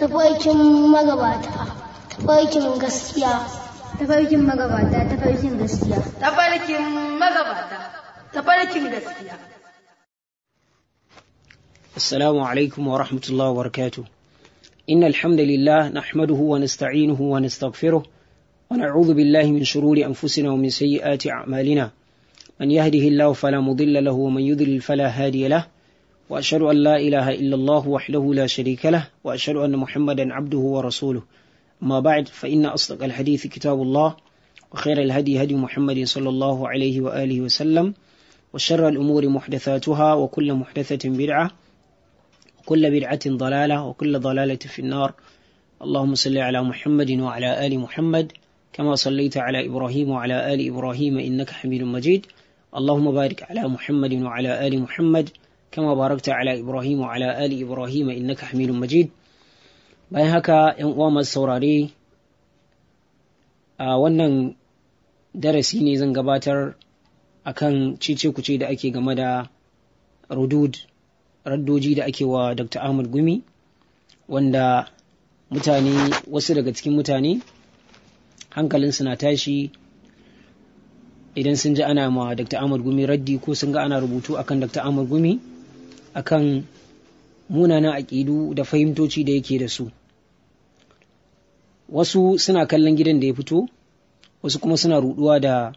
tafarkin magabata tafarkin gaskiya tafarkin magabata tafarkin gaskiya tafarkin magabata tafarkin gaskiya السلام عليكم ورحمة الله وبركاته إن الحمد لله نحمده ونستعينه ونستغفره ونعوذ بالله من شرور أنفسنا ومن سيئات أعمالنا من يهده الله فلا مضل له ومن يضلل فلا هادي له وأشهد أن لا إله إلا الله وحده لا شريك له وأشهد أن محمدا عبده ورسوله أما بعد فإن أصدق الحديث كتاب الله وخير الهدي هدي محمد صلى الله عليه وآله وسلم وشر الأمور محدثاتها وكل محدثة بدعة وكل بدعة ضلالة وكل ضلالة في النار اللهم صل على محمد وعلى آل محمد كما صليت على إبراهيم وعلى آل إبراهيم إنك حميد مجيد اللهم بارك على محمد وعلى آل محمد كما باركت على إبراهيم وعلى آل إبراهيم إنك حميد مجيد bayan haka ‘yan uwa masu saurare a wannan darasi ne zan gabatar akan cece kuce da ake game da rudud raddoji da ake wa Dr. Ahmad Gumi wanda mutane wasu daga cikin mutane hankalinsu na tashi idan sun ji ana ma Dr. Ahmad Gumi raddi ko sun ga ana rubutu akan Dr. Ahmad Gumi akan munanan aƙidu da fahimtoci da yake da su wasu suna kallon gidan da ya fito wasu kuma suna ruduwa da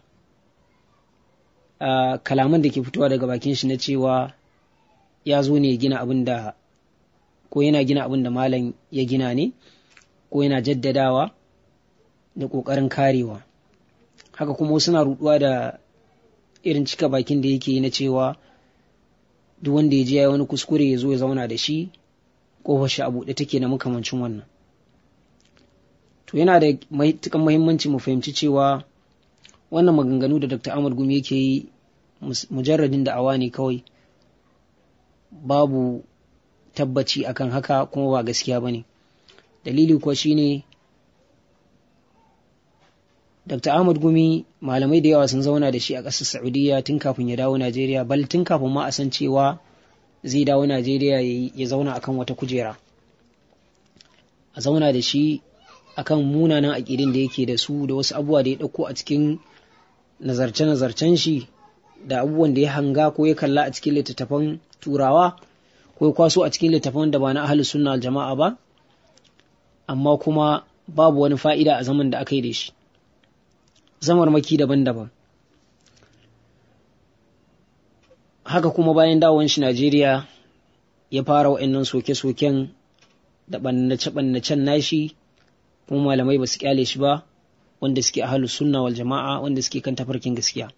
uh, kalaman da ke fitowa daga bakin shi na cewa ya zo ne gina abin da ko yana gina abin da malam ya gina ne ko yana jaddadawa da ƙoƙarin karewa haka kuma suna ruduwa da irin cika bakin da yake na cewa duk wanda ya je ya wani kuskure ya zo ya zauna da shi ƙofar shi a buɗe take na makamancin wannan to yana da matukan muhimmanci mu fahimci cewa wannan maganganu da dr ahmad gumi yake yi mujarradin da'awa ne kawai babu tabbaci akan haka kuma ba gaskiya ba ne dalili kuwa shine dr ahmad gumi malamai da yawa sun zauna da shi a ƙasar saudiya tun kafin ya dawo najeriya bal tun kafin ma a san cewa zai dawo najeriya ya zauna akan wata kujera a zauna da shi akan munanan aƙidin da yake da su da wasu abubuwa da ya ɗauko a cikin nazarce-nazarcen shi da abubuwan da ya hanga ko ya kalla a cikin littattafan turawa ko ya kwaso a cikin littattafan da ba na ahalus sunna jama'a ba amma kuma babu wani fa'ida a zaman da aka yi da shi zamarmaki daban-daban haka kuma bayan dawon shi Najeriya ya fara wa'annan soke-soken da ɓannace-ɓannacen nashi kuma malamai ba su kyale shi ba wanda suke ahalus sunna wal jama'a wanda suke kan tafarkin gaskiya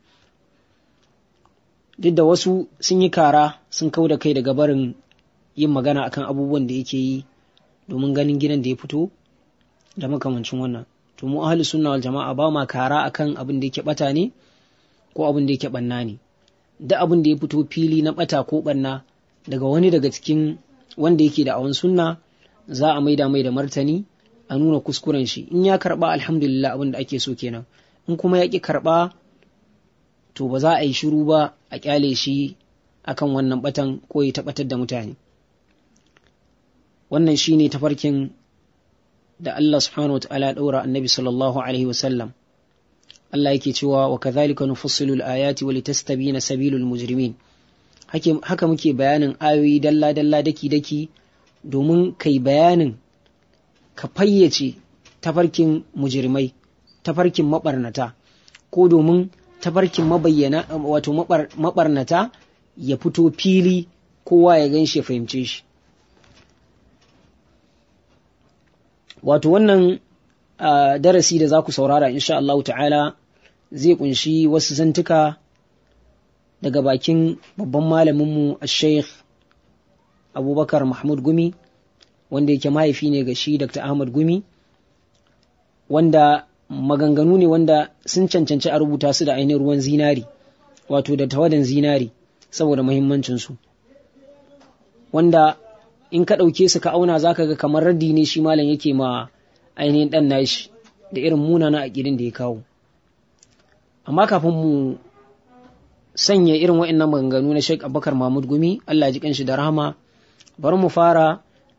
duk da wasu sun yi kara sun kau da kai daga barin yin magana akan abubuwan da yake yi domin ganin gidan da ya fito da makamancin wannan to mu ahalus sunna wal jama'a ba ma kara akan abin da yake bata ne ko abin da yake banna ne da abin da ya fito fili na bata ko banna daga wani daga cikin wanda yake da awan sunna za a maida mai da martani a nuna kuskuren shi in ya karba alhamdulillah abin da ake so kenan in kuma ya ki karba to ba za a yi shiru ba a kyale shi akan wannan batan ko ya tabbatar da mutane wannan shine tafarkin da Allah subhanahu wa ta'ala daura annabi sallallahu alaihi wa sallam Allah yake cewa wa kadhalika nufassilu al-ayati wa litastabina sabilul mujrimin haka muke bayanin ayoyi dalla dalla daki daki domin kai bayanin ka fayyace tafarkin mujirmai tafarkin mabarnata ko domin tafarkin mabayyana wato mabarnata ya fito fili kowa ya gan shi ya fahimce shi wato wannan darasi da za ku saurara insha Allah ta'ala zai kunshi wasu zantuka daga bakin babban malaminmu a sheikh abubakar mahmud gumi wanda yake mahaifi ne ga shi Dr. Ahmad Gumi wanda maganganu ne wanda sun cancanci a rubuta su da ainihin ruwan zinari wato da tawadan zinari saboda muhimmancinsu wanda in ka ɗauke su ka auna za ka ga kamar raddi ne shi malam yake ma ainihin ɗan nashi da irin munana aƙidin da ya kawo amma kafin mu sanya irin wa'annan maganganu na Sheikh Abubakar Mahmud Gumi Allah ji kanshi da rahama bari mu fara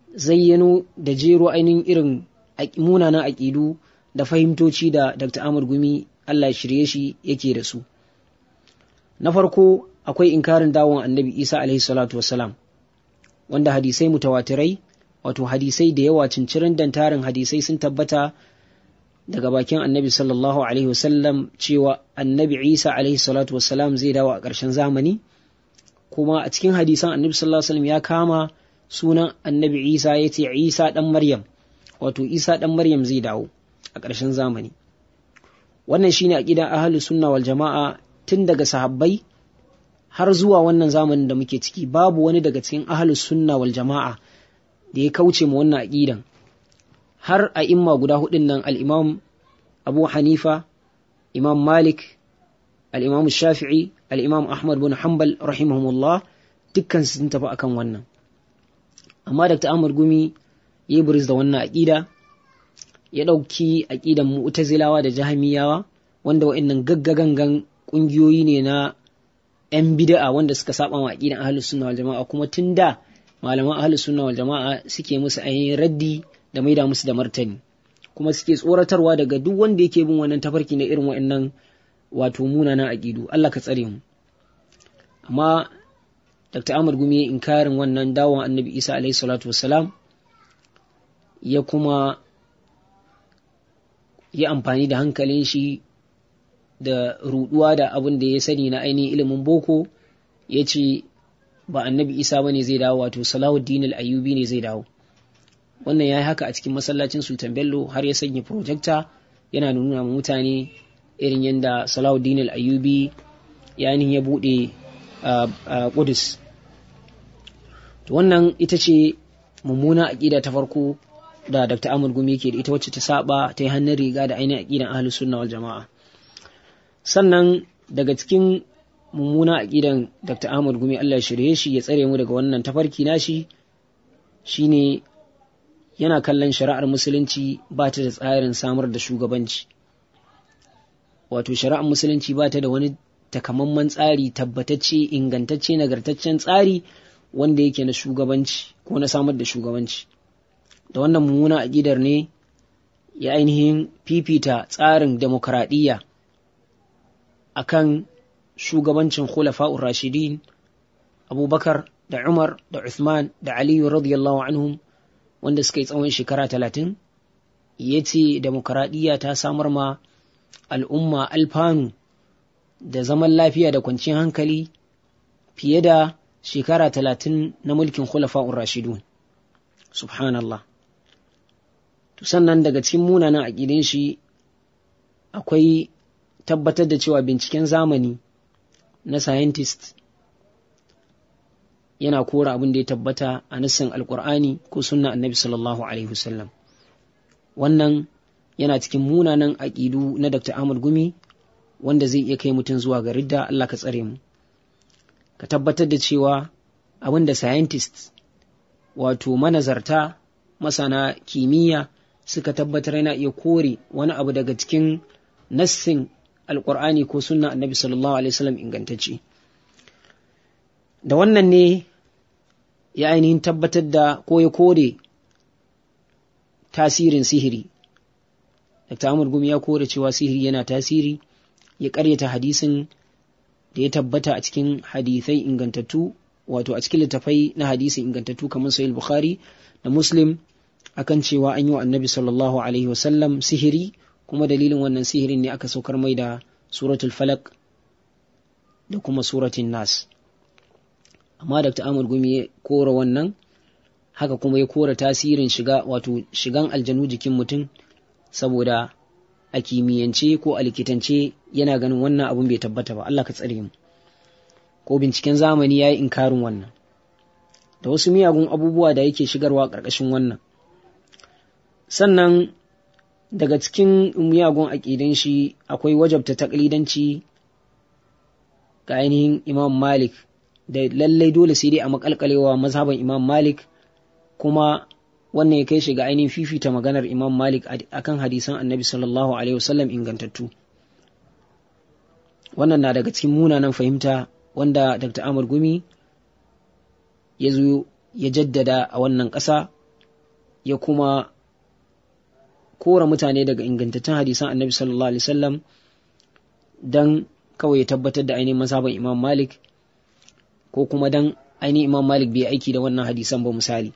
zayyano da jero ainihin irin munanan aƙidu da fahimtoci da Dr. Ahmad Gumi Allah shirye shi yake da su. Na farko akwai inkarin dawon annabi Isa alaihi salatu wassalam wanda hadisai mutawatirai wato hadisai da yawa cincirin dantarin hadisai sun tabbata daga bakin annabi sallallahu alaihi wasallam cewa annabi Isa alaihi salatu wassalam zai dawo a ƙarshen zamani kuma a cikin hadisan annabi sallallahu alaihi wasallam ya kama sunan annabi Isa ya ce Isa ɗan Maryam wato Isa ɗan Maryam zai dawo a ƙarshen zamani wannan shine aqidan ahlus sunna wal jama'a tun daga sahabbai har zuwa wannan zamanin da muke ciki babu wani daga cikin ahlus sunna wal jama'a da ya kauce ma wannan aqidan har a imma guda hudun nan al-imam Abu Hanifa Imam Malik al-imam Shafi'i al-imam Ahmad bin Hanbal rahimahumullah dukkan sun tafi akan wannan amma Dr. Ahmad Gumi ya buris da wannan aqida ya ɗauki aƙidan mu'tazilawa da jahamiyawa wanda wa'annan gaggagangan ƙungiyoyi ne na 'yan bida'a wanda suka saba wa aƙidan ahlus sunna wal jama'a kuma tun da malaman ahlus sunna wal jama'a suke musu ainihin raddi da maida musu da martani kuma suke tsoratarwa daga duk wanda yake bin wannan tafarki na irin wa'annan wato munanan aƙidu Allah ka tsare mu amma Dr. Ahmad Gumi ya inkarin wannan dawon Annabi Isa alaihi salatu wassalam ya kuma yi amfani da hankalin shi da ruduwa da abin da ya sani na ainihin ilimin boko ya ce ba annabi isa ba ne zai dawo wato salahuddin al-ayyubi ne zai dawo wannan ya yi haka a cikin masallacin sultan bello har ya sanya projecta yana nuna ma mutane irin yadda salahuddin al-ayyubi ya ya buɗe a kudus wannan ita ce mummuna aƙida ta farko da Dr. Ahmad Gumi yake da ita wacce ta saba ta yi hannun riga da ainihin aƙidan ahlus sunna wal jama'a sannan daga cikin mummuna aƙidan Dr. Ahmad Gumi Allah ya shirye shi ya tsare mu daga wannan tafarki nashi shine yana kallon shari'ar musulunci ba ta da tsarin samar da shugabanci wato shari'ar musulunci ba ta da wani takamaiman tsari tabbatacce ingantacce nagartaccen tsari wanda yake na shugabanci ko na samar da shugabanci da wannan mummuna aƙidar ne ya ainihin fifita tsarin demokradiyya a kan shugabancin khulafa'ur rashidin abubakar da umar da uthman da aliyu radiyallahu anhum wanda suka yi tsawon shekara talatin ya ce demokradiyya ta samar ma al'umma alfanu da zaman lafiya da kwanciyar hankali fiye da shekara talatin na mulkin khulafa'ur rashidun subhanallah to sannan daga cikin munanan aƙidin shi akwai tabbatar da cewa binciken zamani na scientist yana kora abin da ya tabbata a nassin alkur'ani ko sunna annabi sallallahu alaihi wasallam wannan yana cikin munanan aƙidu na dr ahmad gumi wanda zai iya kai mutum zuwa ga ridda allah ka tsare mu ka tabbatar da cewa abin da scientist wato manazarta masana kimiyya suka tabbatar yana iya kore wani abu daga cikin nassin alkur'ani ko sunna annabi sallallahu alaihi wasallam ingantacce da wannan ne ya ainihin tabbatar da ko ya kore tasirin sihiri Dr. Amur Gumi ya kore cewa sihiri yana tasiri ya karyata hadisin da ya tabbata a cikin hadisai ingantattu wato a cikin littafai na hadisi ingantattu kamar sahih bukhari da muslim akan cewa an yi wa annabi sallallahu alaihi wasallam sihiri kuma dalilin wannan sihirin ne aka saukar mai da suratul falak da kuma suratul nas amma dr amur gumi ya kora wannan haka kuma ya kora tasirin shiga wato shigan aljanu jikin mutum saboda a kimiyyance ko a likitance yana ganin wannan abun bai tabbata ba Allah ka tsare mu ko binciken zamani ya yi inkarin wannan da wasu miyagun abubuwa da yake shigarwa ƙarƙashin wannan sannan daga cikin miyagun aƙidan shi akwai wajabta taƙlidanci ga ainihin imam malik da lallai dole sai dai a makalkalewa mazhaban imam malik kuma wannan ya kai shi ga ainihin fifita maganar imam malik akan hadisan annabi sallallahu alaihi wasallam ingantattu wannan na daga cikin munanan fahimta wanda dr amur gumi ya zo ya jaddada a wannan ƙasa ya kuma kora mutane daga ingantattun hadisan annabi sallallahu alaihi wasallam dan kawai ya tabbatar da ainihin mazhaban imam malik ko kuma dan ainihin imam malik bai aiki da wannan hadisan ba misali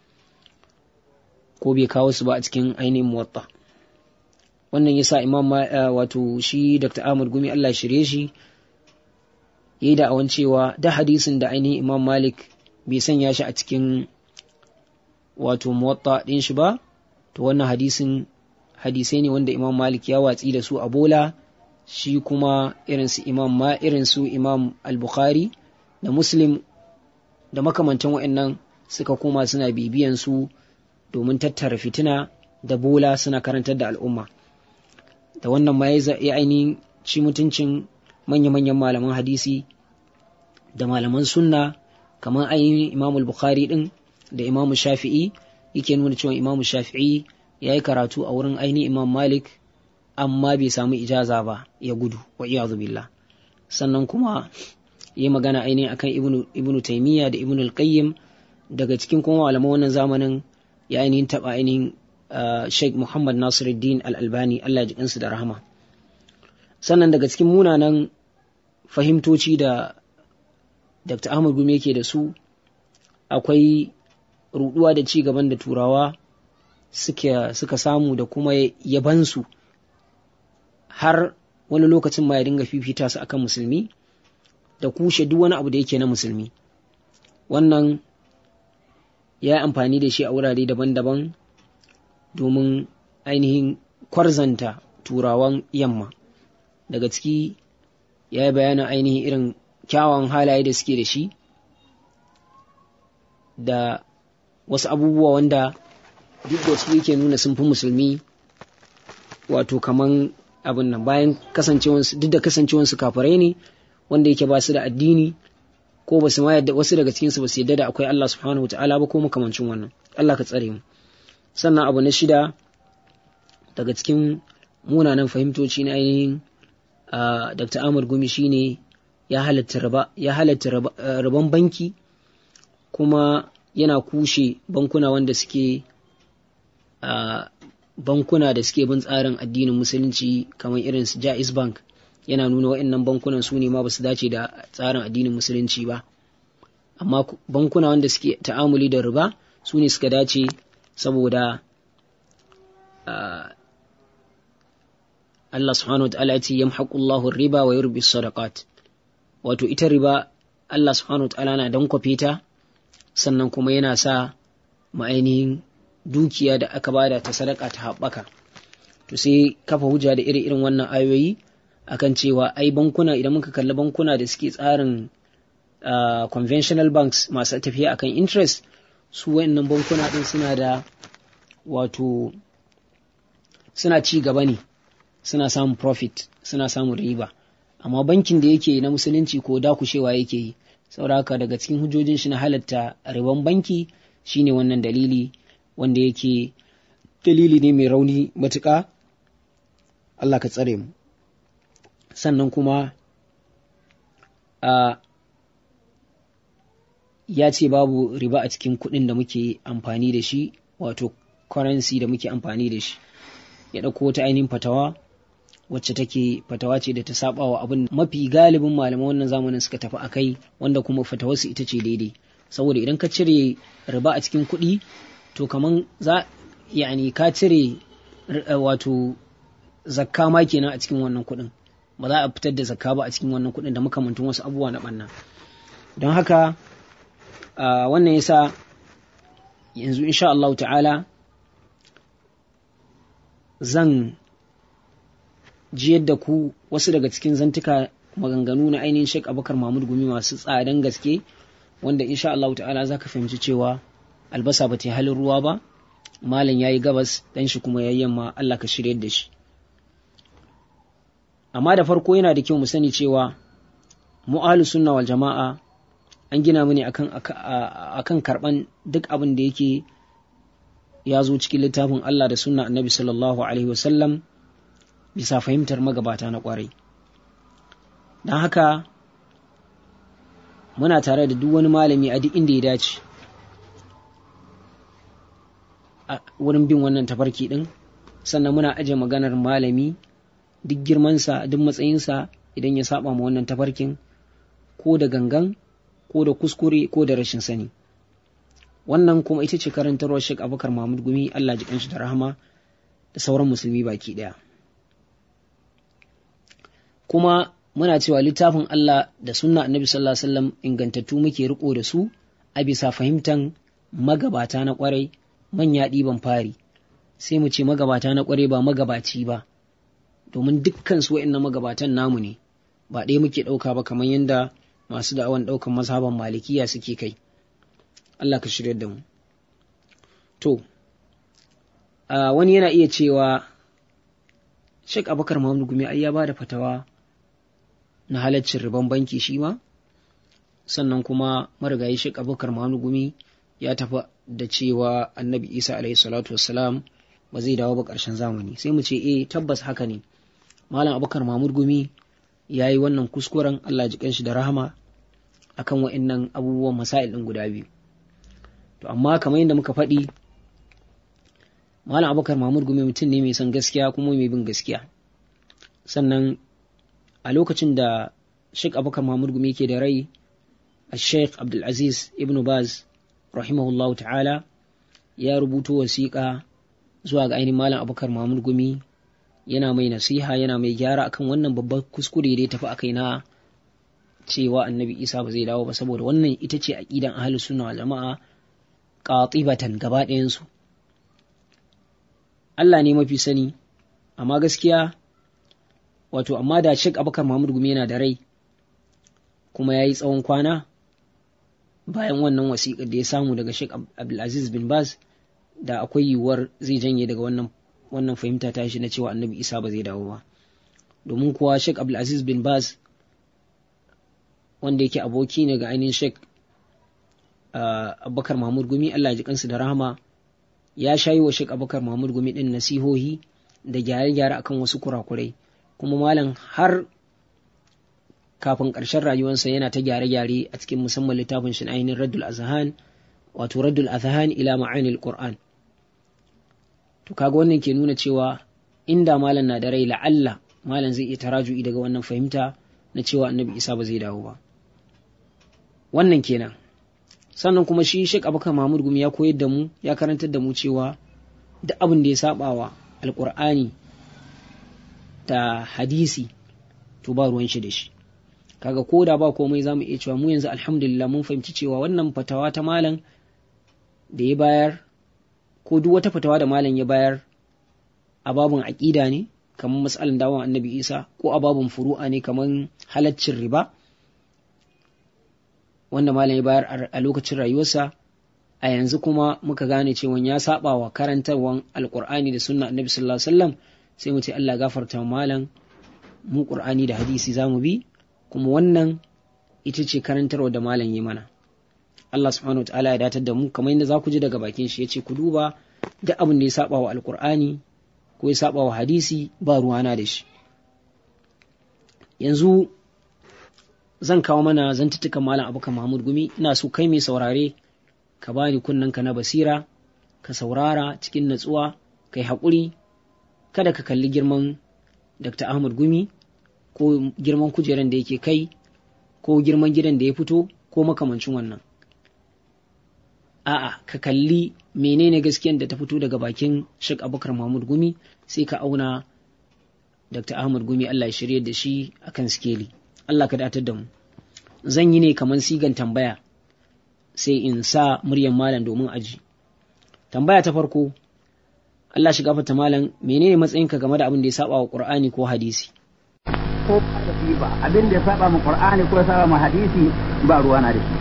ko bai kawo su ba a cikin ainihin muwatta wannan yasa imam wato shi dr ahmad gumi allah shirye shi ya yi da awan cewa da hadisin da ainihin imam malik bai sanya shi a cikin wato muwatta ɗin shi ba to wannan hadisin hadisai ne wanda imam malik ya watsi da su a bola shi kuma irin su imam ma irin su imam al-bukhari da muslim da makamantan wa'annan suka koma suna bibiyan su domin tattara fitina da bola suna karantar da al'umma da wannan ma ya ainihin ci mutuncin manya-manyan malaman hadisi da malaman sunna kamar ainihin imamul bukhari din da imamu shafi'i yake nuna cewa imamu shafi'i ya yi karatu a wurin ainihin imam malik amma bai samu ijaza ba ya gudu wa iyadu billah sannan kuma yi magana ainihin akan ibnu ibnu taymiya da ibnu al-qayyim daga cikin kuma malaman wannan zamanin ya ainihin taba ainihin Sheikh Muhammad Nasiruddin Al-Albani Allah ya ji kansu da rahama sannan daga cikin munanan fahimtoci da Dr. Ahmad Gumi yake da su akwai ruduwa da ci gaban da turawa suka samu da kuma yabansu har wani lokacin ma ya dinga fifita su akan musulmi da kushe duk wani abu da yake na musulmi wannan ya yi amfani da shi a wurare daban-daban domin ainihin kwarzanta turawan yamma daga ciki ya yi bayanin ainihin irin kyawun halaye da suke da shi da wasu abubuwa wanda duk da su yake nuna sun fi musulmi wato kaman abin nan bayan kasancewansu duk da kasancewansu kafirai ne wanda yake ba su da addini ko ba su ma yadda wasu daga cikinsu ba su yadda da akwai Allah subhanahu wa ta'ala ba ko makamancin wannan Allah ka tsare mu sannan abu na shida daga cikin munanan fahimtoci na ainihin Dr. Ahmad Gumi shine ya halatta riba ya halatta riban banki kuma yana kushe bankuna wanda suke bankuna da suke bin tsarin addinin musulunci kamar irin su Jaiz Bank yana nuna wa'annan bankunan su ne ma ba su dace da tsarin addinin musulunci ba amma bankuna wanda suke ta'amuli da riba su ne suka dace saboda Allah subhanahu wa ta'ala ya ce yamhaqullahu riba wa yurbi sadaqat wato ita riba Allah subhanahu wa ta'ala na dankwafe ta sannan kuma yana sa ma'ainihin dukiya da aka bada ta sadaka ta haɓaka to sai kafa hujja da iri irin wannan ayoyi akan cewa ai bankuna idan muka kalli bankuna da suke tsarin conventional banks masu tafiya akan interest su wayannan bankuna din suna da wato suna ci gaba ne suna samun profit suna samun riba amma bankin da yake na musulunci ko dakushewa yake yi saboda haka daga cikin hujjojin shi na halatta riban banki shine wannan dalili wanda yake dalili ne mai rauni matuƙa Allah ka tsare mu sannan kuma a ya ce babu riba a cikin kuɗin da muke amfani da shi wato currency da muke amfani da shi ya ɗauko wata ainihin fatawa wacce take fatawa ce da ta saba wa abin mafi galibin malaman wannan zamanin suka tafi a kai wanda kuma fatawarsu ita ce daidai saboda idan ka cire riba a cikin kuɗi to kaman za yani ka cire wato zakka ma kenan a cikin wannan kuɗin ba za a fitar da zakka ba a cikin wannan kuɗin da makamantun wasu abubuwa na ɓanna don haka wannan yasa yanzu insha Allah ta'ala zan jiyar da ku wasu daga cikin zantuka maganganu na ainihin Sheikh Abubakar Mahmud Gumi masu tsadan gaske wanda insha Allah ta'ala za ka fahimci cewa albasa ba ta halin ruwa ba malam ya yi gabas dan shi kuma ya yamma Allah ka shirya da shi amma da farko yana da kyau mu sani cewa mu sunna wal jama'a an gina mu ne akan akan karban duk abin da yake ya zo cikin littafin Allah da sunna annabi sallallahu alaihi wasallam bisa fahimtar magabata na kwarai don haka muna tare da duk wani malami a duk inda ya dace a wurin bin wannan tafarki din sannan muna aje maganar malami duk girmansa duk matsayinsa idan ya saba ma wannan tafarkin ko da gangan ko da kuskure ko da rashin sani wannan kuma ita ce karantarwar Sheikh Abubakar Mahmud Gumi Allah ji kanshi da rahama da sauran musulmi baki daya kuma muna cewa littafin Allah da sunna Annabi sallallahu alaihi wasallam ingantattu muke riko da su a bisa fahimtan magabata na kwarai manya ɗiban fari sai mu ce magabata na kwarai ba magabaci ba domin dukkan su wa'annan magabatan namu ne ba ɗaya muke ɗauka ba kamar yadda masu da'awan ɗaukan mazhaban malikiya suke kai Allah ka shirya da mu to wani yana iya cewa Sheikh Abubakar Muhammad Gumi ai ya bada fatawa na halaccin riban banki shi ma sannan kuma marigayi Sheikh Abubakar Muhammad Gumi ya tafi da cewa Annabi Isa alaihi salatu wassalam ba zai dawo ba ƙarshen zamani sai mu ce eh tabbas haka ne Malam Abubakar Mahmud Gumi ya yi wannan kuskuren Allah ji kanshi da rahama akan wa'annan abubuwan masail ɗin guda biyu to amma kamar yadda muka faɗi Malam Abubakar Mahmud Gumi mutum ne mai son gaskiya kuma mai bin gaskiya sannan a lokacin da Sheikh Abubakar Mahmud Gumi ke da rai a Sheikh Abdulaziz Ibn Baz rahimahullahu ta'ala ya rubuto wasiƙa zuwa ga ainihin Malam Abubakar Mahmud Gumi yana mai nasiha yana mai gyara akan wannan babban kuskure da ya tafi akai na cewa annabi isa ba zai dawo ba saboda wannan ita ce aqidan ahlus sunna wal jama'a qatibatan gaba ɗayan su Allah ne mafi sani amma gaskiya wato amma da Sheikh Abubakar Muhammad Gumi yana da rai kuma yayi tsawon kwana bayan wannan wasiƙar da ya samu daga Sheikh Abdulaziz bin Baz da akwai yiwuwar zai janye daga wannan wannan fahimta ta shi na cewa annabi isa ba zai dawo ba domin kuwa sheik abdulaziz bin baz wanda yake aboki ne ga ainihin sheik abubakar mahmud gumi allah ji kansu da rahama ya shayi wa sheik abubakar mahmud gumi din nasihohi da gyare-gyare akan wasu kurakurai kuma malam har kafin ƙarshen rayuwarsa yana ta gyare-gyare a cikin musamman littafin shi ainihin raddul azhan wato raddul azhan ila ma'anil qur'an to kaga wannan ke nuna cewa inda malam na da rai la'alla malam zai iya taraju'i daga wannan fahimta na cewa annabi isa ba zai dawo ba wannan kenan sannan kuma shi Sheikh Abubakar Mahmud Gumi ya koyar da mu ya karantar da mu cewa duk abin da ya sabawa alkur'ani da hadisi to ba ruwan shi da shi kaga ko da ba komai zamu iya cewa mu yanzu alhamdulillah mun fahimci cewa wannan fatawa ta malam da ya bayar ko duk wata fatawa da malam ya bayar a babun aƙida ne kamar matsalan dawon annabi isa ko a babun furu'a ne kamar halaccin riba wanda malam ya bayar a lokacin rayuwarsa a yanzu kuma muka gane cewa ya saba wa karantarwan alkur'ani da sunna annabi sallallahu alaihi wasallam sai mu ce Allah gafarta malam mu qur'ani da hadisi zamu bi kuma wannan ita ce karantarwa da malam yi mana Allah subhanahu wa ta'ala ya datar da mu kamar yadda za ku ji daga bakin shi yace ku duba duk abin da ya saba wa alkur'ani ko ya saba wa hadisi ba ruwana da shi yanzu zan kawo mana zantuttukan malam abuka mahmud gumi ina so kai mai saurare ka bani ka na basira ka saurara cikin natsuwa kai haƙuri kada ka kalli girman dr ahmad gumi ko girman kujeran da yake kai ko girman gidan da ya fito ko makamancin wannan a'a ka kalli menene gaskiyan da ta fito daga bakin Sheikh Abubakar Mahmud Gumi sai ka auna Dr. Ahmad Gumi Allah ya shirye da shi akan skeli Allah ka datar da mu zan yi ne kamar sigan tambaya sai in sa muryan malam domin aji tambaya ta farko Allah shi gafarta malam menene matsayinka game da abin da ya saba wa Qur'ani ko hadisi ko ba abin da ya saba mu Qur'ani ko ya saba mu hadisi ba ruwa na da shi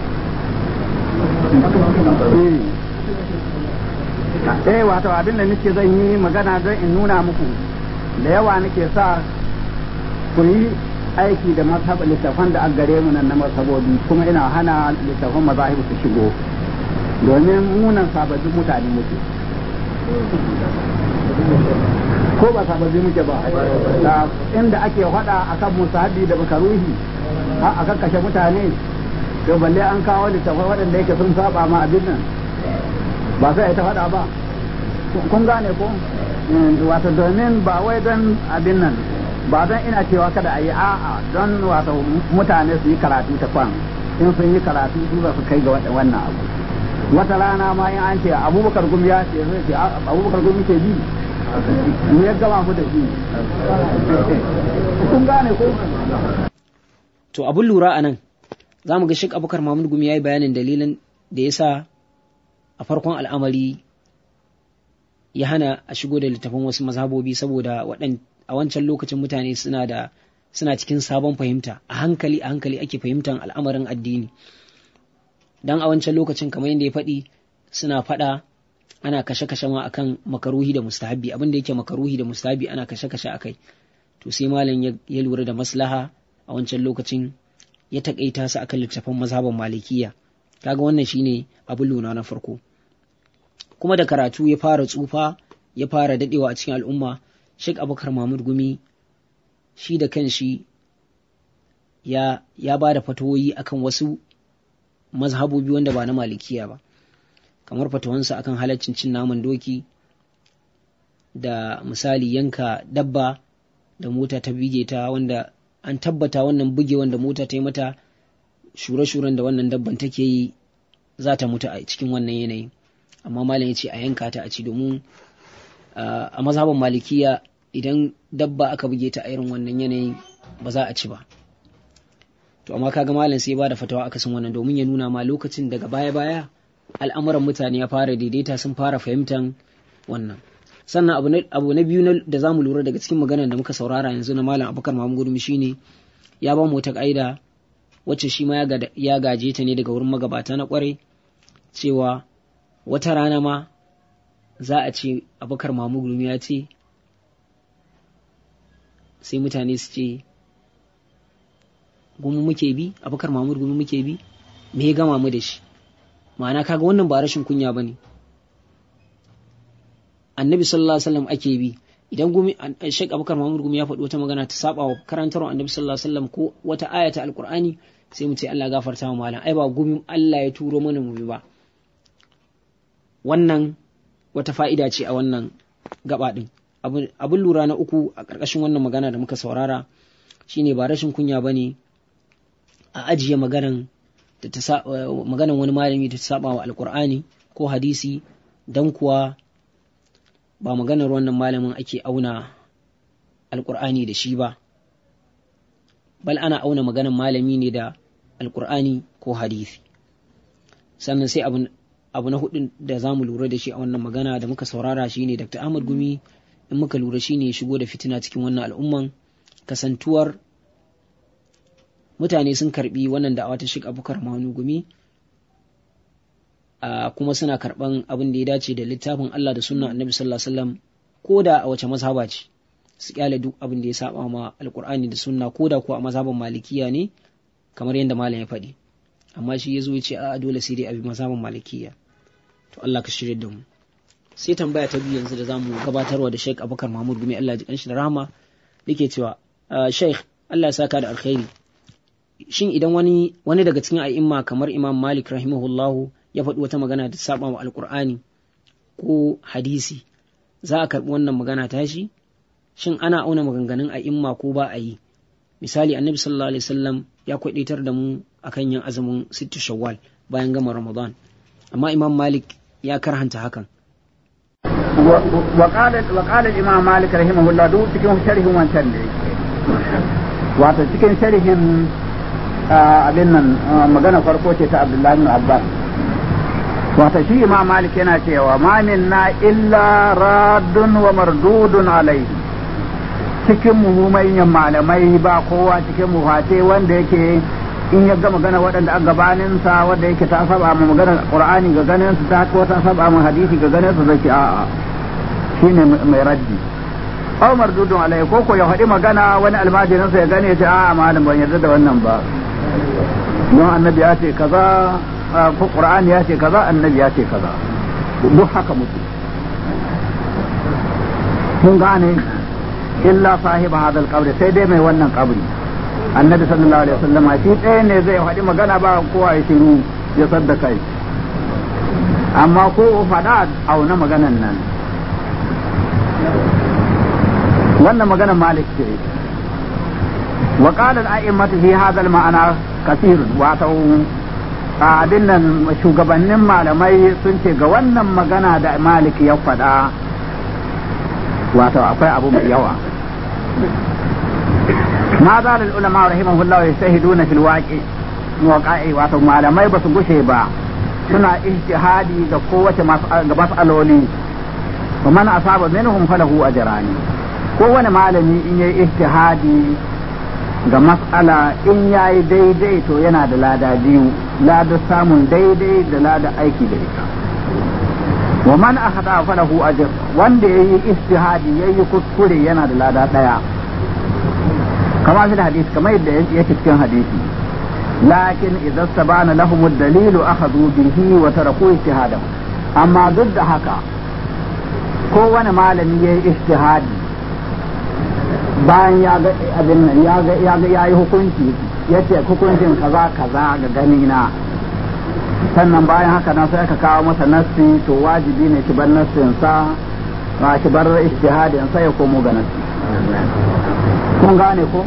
eh wato abin da nake zan yi magana don in nuna muku da yawa nake sa ku yi aiki da mazhab littafan da gare mu nan na mazhabobi kuma ina hana littafan mazahibu su shigo domin munan sababbin mutane muke ko ba sababbi muke ba inda ake faɗa akan musahabi da bakaruhi a kan kashe mutane to balle an kawo littafai waɗanda yake sun saba ma abin nan ba sai ta faɗa ba kun gane ko wato domin ba wai don abin nan ba don ina cewa kada a yi a'a don wato mutane su yi karatu ta kwan in sun yi karatu su za su kai ga wannan abu wata rana ma in an ce abubakar gumi ya ce zai ce abubakar gumi ke bi me ya gama mu da shi kun gane ko to abun lura a nan za mu ga shek abubakar mahmud gumi ya yi bayanin dalilin da ya sa a farkon al'amari ya hana a shigo da littafin wasu mazhabobi saboda a wancan lokacin mutane suna da suna cikin sabon fahimta a hankali a hankali ake fahimtar al'amarin addini dan a wancan lokacin kamar yadda ya faɗi suna faɗa ana kashe-kashe ma akan makaruhi da mustahabi abin da yake makaruhi da mustahabi ana kashe-kashe akai to sai malam ya lura da maslaha a wancan lokacin ya takaita su akan littafin mazhaban malikiya kaga wannan shine abin luna na farko kuma da karatu ya fara tsufa ya fara dadewa a cikin al'umma Sheikh Abubakar Mahmud Gumi shi da kanshi ya ya ba da fatawoyi akan wasu mazhabobi wanda ba na malikiya ba kamar fatawansa akan halaccin cin naman doki da misali yanka dabba da mota ta bige ta wanda an tabbata wannan buge wanda mota ta yi mata shure-shuren da wannan dabban take yi za ta mutu a cikin wannan yanayin amma malam ya ce a yanka ta a ci domin a mazhaban malikiya idan dabba aka buge ta a irin wannan yanayin ba za a ci ba to amma kaga malam sai ba da fatawa akasin wannan domin ya nuna ma lokacin daga baya-baya al'amuran mutane ya fara daidaita sun fara fahimtan wannan sannan abu na biyu da za mu lura daga cikin maganar da muka saurara yanzu na malam abubakar mamu gurmi shine ya ba mu wata ƙa'ida wacce shi ma ya gaje ta ne daga wurin magabata na kwarai cewa wata rana ma za a ce abubakar mamu gurmi ya ce sai mutane su ce gumi muke bi abubakar mamu gumi muke bi me ya gama mu da shi ma'ana kaga wannan ba rashin kunya ba ne annabi sallallahu alaihi wasallam ake bi idan gumi Sheikh Abubakar Muhammad gumi ya faɗi wata magana ta saba wa karantarwa annabi sallallahu alaihi wasallam ko wata aya ta alqur'ani sai mu ce Allah gafarta wa malam ai ba gumi Allah ya turo mana mu bi ba wannan wata fa'ida ce a wannan gaba din abin lura na uku a ƙarƙashin wannan magana da muka saurara shine ba rashin kunya bane a ajiye maganan da ta maganan wani malami da ta saba wa alqur'ani ko hadisi dan kuwa ba maganar wannan malamin ake auna alkur'ani da shi ba bal ana auna maganar malami ne da alkur'ani ko hadisi sannan sai abu, abu na hudu da za mu lura da shi a wannan magana da muka saurara shi ne dr ahmad gumi in muka lura shi ne shigo da fitina cikin wannan al'umman kasantuwar mutane sun karbi wannan da'awa ta shiga abubakar manu gumi Uh, kuma suna karɓan abin da ya dace da littafin Allah da sunna annabi sallallahu alaihi wasallam ko da a wace mazhaba ce su kyale duk abin da ya saba ma alkur'ani da sunna ko da ko a mazhaban malikiya ne kamar yadda malam ya faɗi amma shi ya zo ya ce a dole sai dai abi mazhaban malikiya to Allah ka shirye da mu sai tambaya ta biyu yanzu da zamu gabatarwa da Sheikh Abubakar Mahmud Gumi Allah ya ji kanshi da rahama yake cewa uh, Sheikh Allah ya saka da alkhairi shin idan wani wani daga cikin a'imma kamar Imam Malik rahimahullahu ya faɗi wata magana da saba wa alkur'ani ko hadisi za a karɓi wannan magana tashi shin ana auna maganganun a imma ko ba a yi misali annabi sallallahu alaihi wasallam ya kwaɗaitar da mu akan yin azumin sittu shawwal bayan gama ramadan amma imam malik ya karhanta hakan وقال الإمام مالك رحمه الله دو cikin sharhin wancan ne wato cikin sharhin abin nan magana farko ce ta Abdullahi ibn Abbas wata shi imam malik yana cewa ma minna illa raddun wa mardudun alaihi cikin mu manyan malamai ba kowa cikin mu face wanda yake in ya ga magana waɗanda a gabanin sa wanda yake ta saba ma magana qur'ani ga ganin su ta ko ta saba ma hadisi ga ganin su zaki a'a shine mai raddi aw mardudun alaihi ko ko ya faɗi magana wani almajirin sa ya gane ya ce a'a malam ban yarda da wannan ba don annabi ya ce kaza ko qur'ani ya ce kaza annabi ya ce kaza duk haka muke kun gane illa sahiba hadal qabri sai dai mai wannan qabri annabi sallallahu alaihi wasallam shi ɗaya ne zai faɗi magana ba kowa ya shiru ya sadda kai amma ko faɗa auna maganan nan wannan maganar malik ce wa qala al-a'immatu fi hadha al-ma'ana kathir wato abin nan shugabannin malamai sun ce ga wannan magana da malik ya faɗa wato akwai abu mai yawa ma za da ulama rahimahullah ya shahiduna fil waqi waqa'i wato malamai ba su gushe ba suna ijtihadi ga kowace ga mas'aloli wa man asaba minhum falahu ajrani kowane malami in yayi ijtihadi ga mas'ala in yayi daidai to yana da lada biyu lada samun daidai da lada aiki da ita wa man akhada falahu ajr wanda yayi ijtihadi yayi kuskure yana da lada daya kama fi hadisi kamar yadda yake cikin hadisi lakin idan sabana lahum ad-dalil akhadhu bihi wa taraku ijtihadahu amma duk da haka kowane malami yayi ijtihadi bayan ya ga abin nan ya ga ya ga yayi hukunci yace hukuncin kaza kaza ga gani na sannan bayan haka nan sai aka kawo masa nassi to wajibi ne ki bar nassin sa ma ki bar ijtihadin sai ya komo ga nassi kun gane ko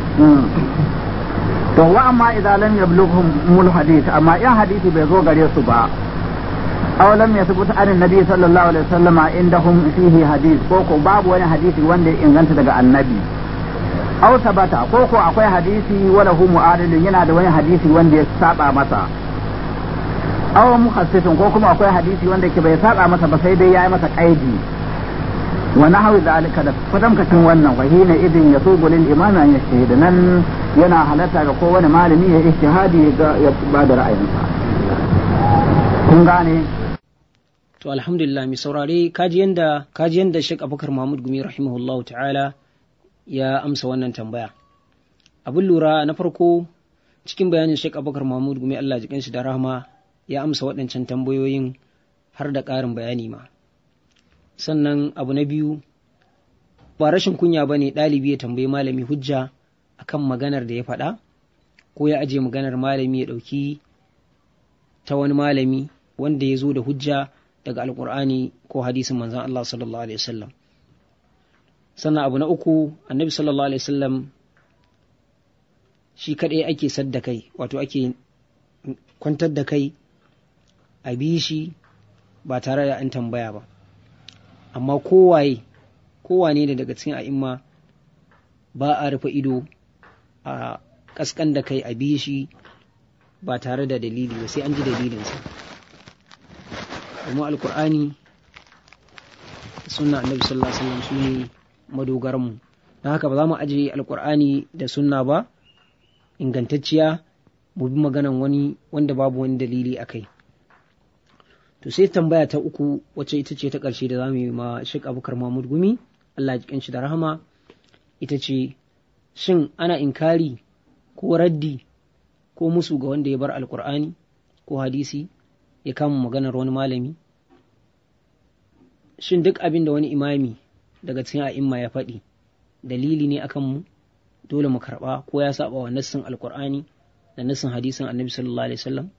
to wa amma idan lam yablughum mul hadith amma in hadisi bai zo gare su ba aw lam yathbut an annabi sallallahu alaihi wasallama indahum fihi hadith ko ko babu wani hadisi wanda ya inganta daga annabi aw sabata ko ko akwai hadisi wala hu mu'adilun yana da wani hadisi wanda ya saba masa aw mukhassitun ko kuma akwai hadisi wanda ke bai saba masa ba sai dai yayi masa kaidi wa nahwi zalika da kwatamkacin wannan wa hina idin yasubu lil imam an yashhida nan yana halatta ga kowane malami ya ijtihadi ya ba da ra'ayinsa kun gane to alhamdulillah mi saurare kaji yanda kaji yanda Sheikh Abubakar Mahmud Gumi rahimahullahu ta'ala ya amsa wannan tambaya abin lura na farko cikin bayanin Sheikh Abubakar Mahmud Gumi Allah jikin shi da rahama ya amsa waɗancan tambayoyin har da ƙarin bayani ma sannan abu na biyu ba rashin kunya ba ne ɗalibi ya tambayi malami hujja akan maganar da ya faɗa ko ya aje maganar malami ya ɗauki ta wani malami wanda ya zo da hujja daga alkur'ani ko hadisin manzan Allah sallallahu alaihi wasallam sannan abu na uku annabi sallallahu alaihi wasallam shi kaɗai ake sadda kai wato ake kwantar da kai a bi shi ba tare da an tambaya ba amma kowaye kowane da daga cikin a'imma ba a rufe ido a kaskan da kai a bi shi ba tare da dalili ba sai an ji dalilinsa domin alkur'ani sunna annabi sallallahu alaihi wasallam su ne madogaranmu don haka ba za mu ajiye alkur'ani da sunna ba ingantacciya mu bi maganan wani wanda babu wani dalili a kai to sai tambaya ta uku wacce ita ce ta ƙarshe da za mu yi ma Sheikh Abubakar Mahmud Gumi Allah ya shi da rahama ita ce shin ana inkari ko raddi ko musu ga wanda ya bar alkur'ani ko hadisi ya kama maganar wani malami shin duk abin da wani imami daga cikin a'imma ya faɗi dalili ne akan mu dole mu karɓa ko ya saba wa nassin alkur'ani da nassin hadisin annabi sallallahu alaihi wasallam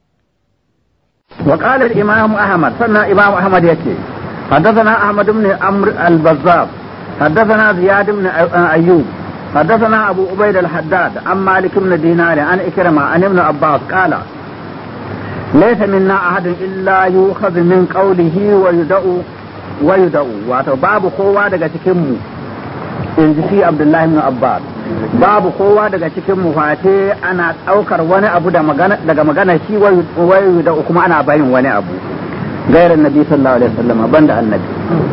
وقال الإمام أحمد سنة إمام أحمد يكي حدثنا أحمد بن عمرو البزاب حدثنا زياد بن أيوب حدثنا أبو عبيد الحداد عن مالك بن دينار عن إكرمة عن ابن عباس قال ليس منا أحد إلا يؤخذ من قوله ويدعو ويدعو واتو باب قوة daga cikin mu in ji shi Abdullahi ibn Abbas babu kowa daga cikin mu face ana ɗaukar wani abu daga magana shi wayu da kuma ana bayin wani abu gairar nabi sallallahu alaihi wasallam banda annabi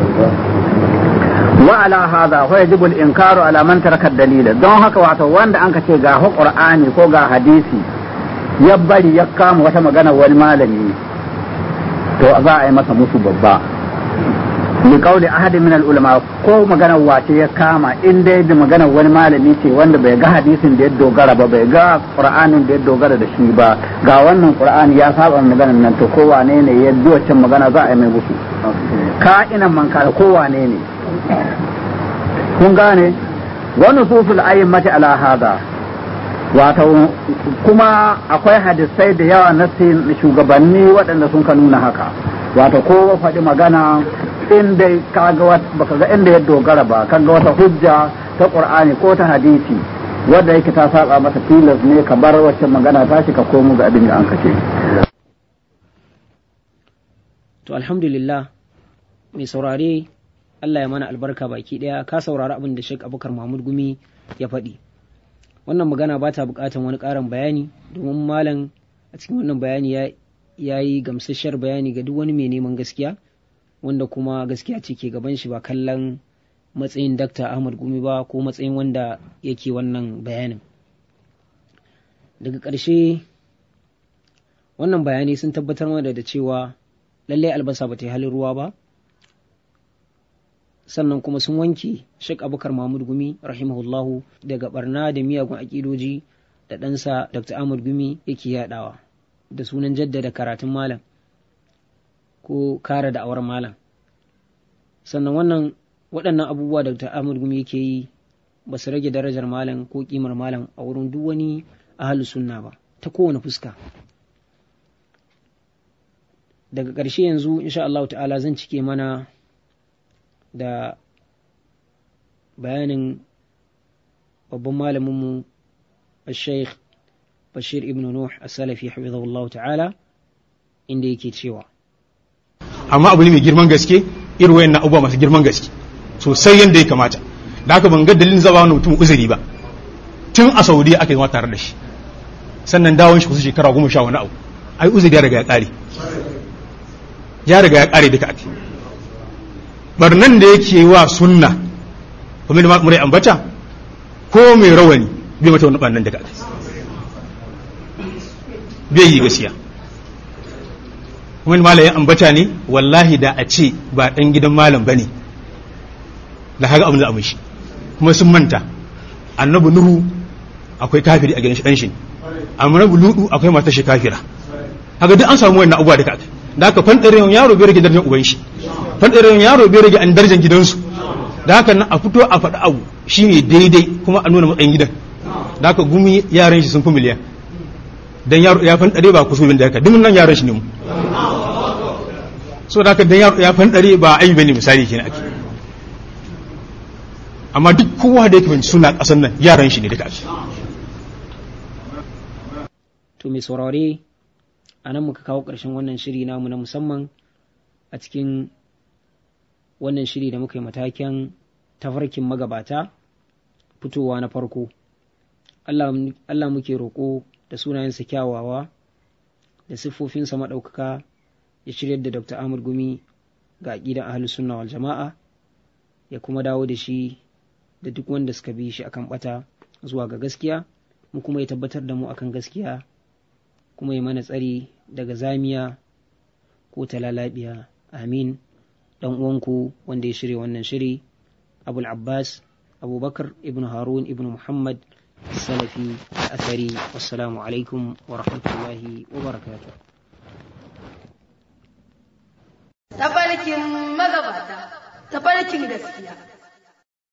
wa ala hadha wa yajibu al-inkaru ala man taraka dalila don haka wato wanda an ka ce ga qur'ani ko ga hadisi ya bari ya kama wata magana wani malami to za a yi masa musu babba li qawli ahadin min al-ulama ko magana wace ya kama in dai da magana wani malami ce wanda bai ga hadisin da ya dogara ba bai ga qur'anin da ya dogara da shi ba ga wannan qur'ani ya saba maganar nan to ko wane ne ya bi wacce magana za a yi mai musu ka ina man ka ko wane ne kun gane wani susul ayyamati ala hada wato kuma akwai hadisai da yawa na shugabanni waɗanda sun ka nuna haka wato ko faɗi magana inda kaga wat baka ga inda ya dogara ba kaga wata hujja ta qur'ani ko ta hadisi wanda yake ta saba masa tilas ne ka bar wacce magana ta shi ka komo ga abin da an kace to alhamdulillah mai saurare Allah ya mana albarka baki daya ka saurari abin da Sheikh Abubakar Mahmud Gumi ya faɗi wannan magana ba ta buƙatar wani ƙarin bayani domin malam a cikin wannan bayani ya ya yi gamsasshiyar bayani ga duk wani mai neman gaskiya wanda kuma gaskiya ce ke gaban shi ba kallon matsayin Dr. Ahmad Gumi ba ko matsayin wanda yake wannan bayanin daga ƙarshe wannan bayanai sun tabbatar mana da cewa lallai albasa ba ta yi halin ruwa ba sannan kuma sun wanke Sheikh Abubakar Mahmud Gumi rahimahullahu daga barna da miyagun aƙidoji da ɗansa Dr. Ahmad Gumi yake yaɗawa da sunan jaddada karatun malam ko kare da auren malam sannan wannan waɗannan abubuwa da Dr. Ahmad Gumi yake yi ba su rage darajar malam ko kimar malam a wurin duk wani ahalus sunna ba ta kowane fuska daga ƙarshe yanzu insha Allah ta'ala zan cike mana da bayanin babban malaminmu al-sheikh bashir ibn nuh as-salafi hafizahullah ta'ala inda yake cewa amma abu ne mai girman gaske irin wayan na abubuwa masu girman gaske sosai yadda ya kamata da haka ban ga dalilin zaba wani mutum uzuri ba tun a saudiya aka yi tare da shi sannan dawon shi kusa shekara goma sha wani abu ai uzuri ya riga ya kare ya riga ya kare duka ake barnan da yake wa sunna kuma da murai ambata ko mai rawani bai mata wani barnan daga ake bai yi gaskiya kuma malam ya ambata ne wallahi da a ce ba dan gidan malam bane da haka abin da a mishi kuma sun manta annabi nuhu akwai kafiri a gidan shi dan shi annabi ludu akwai matar shi kafira haka duk an samu wannan abubuwa duka da haka fanɗarewan yaro bai rage darajar uban shi fanɗarewan yaro bai rage an darajar gidansu da haka nan a fito a faɗi abu shine daidai kuma a nuna matsayin gidan da haka gumi yaran shi sun fi miliyan dan yaro ya fanɗare ba kusurin da haka duk nan yaran shi ne mu so da haka dan yaro ya fanɗare ba ayi bane misali kenan ake amma duk kowa da yake suna ƙasar nan yaran shi ne duka ake to mai saurare a nan muka kawo ƙarshen wannan shiri namu na musamman a cikin wannan shiri da muka yi matakin tafarkin magabata fitowa na farko Allah muke roƙo da sunayensa kyawawa da siffofinsa maɗaukaka ya shiryar da Dr. Ahmad Gumi ga aƙidan ahlus sunna wal jama'a ya kuma dawo da shi da duk wanda suka bi shi akan bata zuwa ga gaskiya mu kuma ya tabbatar da mu akan gaskiya kuma ya mana tsari daga zamiya ko talalabiya amin dan uwanku wanda ya shirya wannan shiri abul abbas abubakar ibn harun ibn muhammad salafi athari wassalamu alaikum wa rahmatullahi wa barakatuh tafarkin magabata tafarkin gaskiya